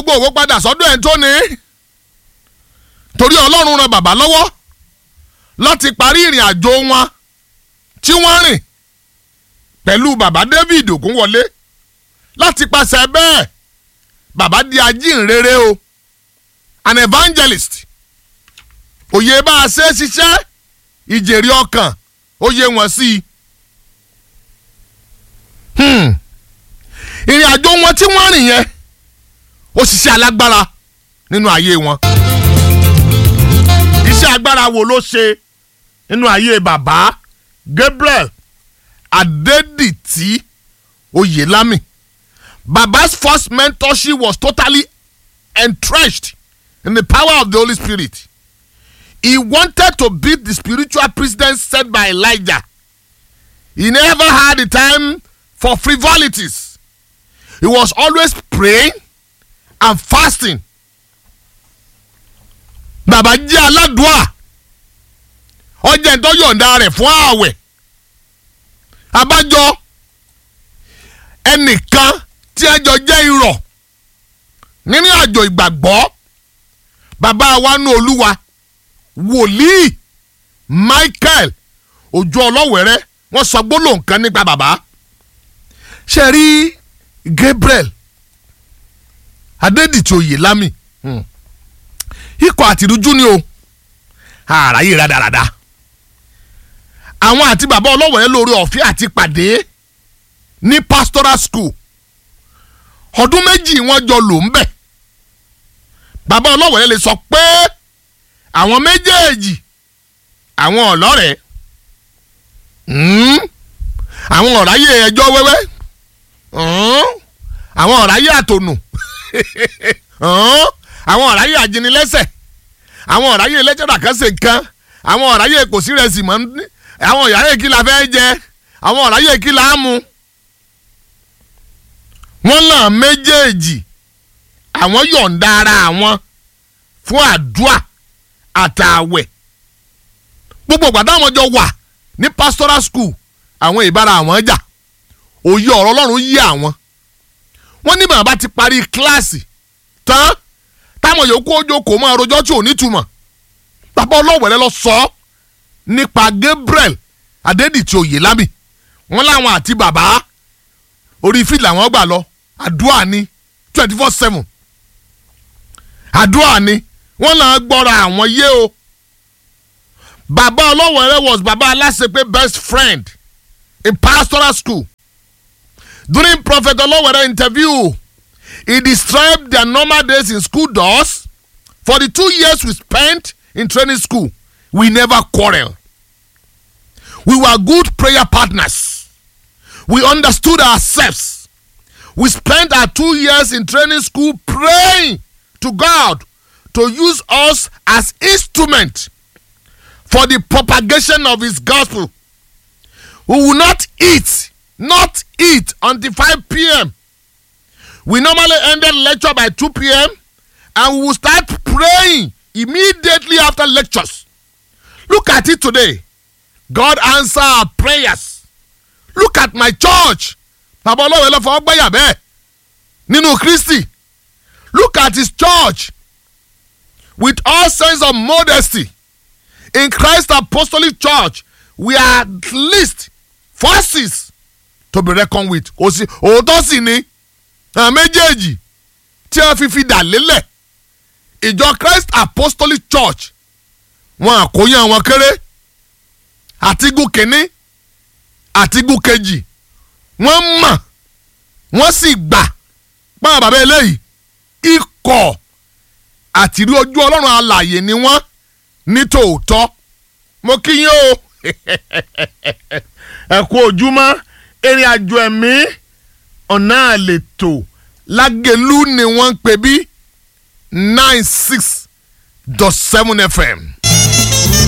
gbogbo òwò padà sọ́dọ̀ ẹ̀ tó ní torí ọlọ́run ran bàbá lọ́wọ́ láti parí ìrìn àjò wọn tí wọ́n rìn pẹ̀lú bàbá David Ògúnwọlé láti pàṣẹ bẹ́ẹ̀ bàbá di ajínrere o an evangelist òye bá a ṣe ṣiṣẹ́ ìjèrè ọkàn ó yé wọn sí i. Hmm. ìrìn àjò wọn tí wọ́n rìn yẹn ó ṣiṣẹ́ alágbára nínú ayé wọn. iṣẹ́ agbára wo ló ṣe nínú ayé bàbá Gabriel Adédìtì Oyèlámì. Baba's first mentorship was totally entrenched in the power of the Holy Spirit. He wanted to beat the spiritual precedent set by Elijah. He never had the time for frivolities. He was always praying and fasting. Bàbá jẹ́ aládùá. Ọjà ìtọ́ yọ̀ǹda rẹ̀ fún ààwẹ̀. Abájọ ẹnìkan tí ẹ jọ jẹ́ irọ́ nínú àjò ìgbàgbọ́ bàbá wa nú olúwa wòlíì Michael ojú ọlọ́wẹ̀rẹ́ wọ́n sọ gbólóhùn kan nípa bàbá ṣe rí Gabriel Adédìtì Oyèlámì ikọ̀ àtìrújú ni o àráyè rádaràda àwọn àti bàbá ọlọ́wẹ̀rẹ́ lórí ọ̀fẹ́ àti pàdé ní pastoral school ọdún méjì wọ́n jọ lò ń bẹ̀ bàbá ọlọ́wẹ̀rẹ́ lè sọ pé àwọn méjèèjì àwọn ọ̀lọ́rẹ̀ àwọn ọ̀ráyè ẹjọ́ wẹ́wẹ́ àwọn ọ̀ráyè àtònù àwọn ọ̀ráyè àjìnilẹ́sẹ̀ àwọn ọ̀ráyè lẹ́tẹ̀rà kan ṣe nǹkan àwọn ọ̀ráyè kò sí rẹ̀ sì mọ́ àwọn ọ̀ráyè kí la fẹ́ jẹ àwọn ọ̀ráyè kí la á mu wọ́n náà méjèèjì àwọn yọ̀ǹda ara àwọn fún àdúà àtàwẹ̀ gbogbo ìgbà táwọn jọ wà ní pastoral school àwọn ìbára àwọn jà òye ọ̀rọ̀ ọlọ́run yé àwọn wọ́n ní bàbá ti parí kíláàsì tán táwọn yòókù ojókòó máa rojọ́ tí ò nítumọ̀ bàbá ọlọ́wẹ̀rẹ́ lọ sọ ọ́ nípa Gabriel Adédìtì Oyèlámì wọ́n láwọn àti bàbá orí fíìlì àwọn gbà lọ àdúrà ni twenty four seven àdúrà ni wọ́n náà gbọ́ra àwọn yé o bàbá ọlọ́wẹ̀rẹ́ was bàbá aláṣepé best friend in pastoral school during prophet ọlọ́wẹ̀rẹ́ interview he described their normal days in school doors for the two years we spent in training school we never quarrel we were good prayer partners we understood ourselves we spent our two years in training school praying to God to use us as instrument for the propagation of his gospel we will not eat not eat until 5 p.m. we normally ended lecture by 2 p.m. and we will start praying immediately after lectures look at it today God answer our prayers look at my church bàbá ọlọ́wọ́ ẹlọ́fọ̀ ọgbẹ́yà bẹ́ẹ̀ nínú Kristi look at his church with all sense of modesty in Christ apostolic church we are at least forces to be reckoned with kò sí òótọ́ sì ni àwọn méjèèjì tí wọ́n fi fi dà lélẹ̀ ìjọ Christ apostolic church wọn àkóyán wọn kéré àtigún kínní àtigún kejì wọ́n mọ̀ wọ́n sì gbà pọ́n bàbá eléyìí ikọ̀ àtìrí ojú ọlọ́run alààyè ni wọ́n ní tòótọ́ mo kí yín o ẹ kú ojúmọ́ ìrìn àjò ẹ̀mí ọ̀nà àlètò lágẹ̀lú ni wọ́n ń pè bí nine six dot seven fm